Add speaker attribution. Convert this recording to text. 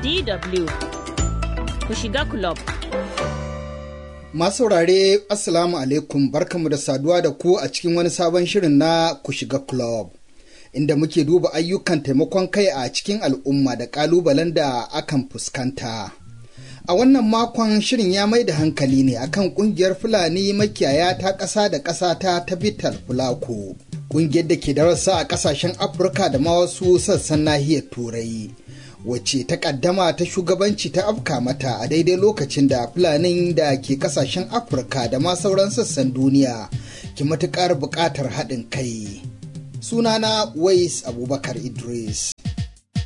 Speaker 1: DW ku shiga club.
Speaker 2: Masu saurare Assalamu alaikum barkamu da saduwa da ku a cikin wani sabon shirin na ku shiga club. Inda muke duba ayyukan taimakon kai a cikin al'umma da ƙalubalen da akan fuskanta. A wannan makon shirin ya mai da hankali ne akan ƙungiyar Fulani makiyaya ta ƙasa da ƙasa ta ta Vital Fulako. Ƙungiyar da ke da rassa a ƙasashen Afirka da ma wasu sassan nahiyar Turai. wacce ta kaddama ta shugabanci ta afka mata a daidai lokacin da fulanin da ke kasashen afirka da ma sauran sassan duniya ke matukar buƙatar haɗin kai sunana wais abubakar idris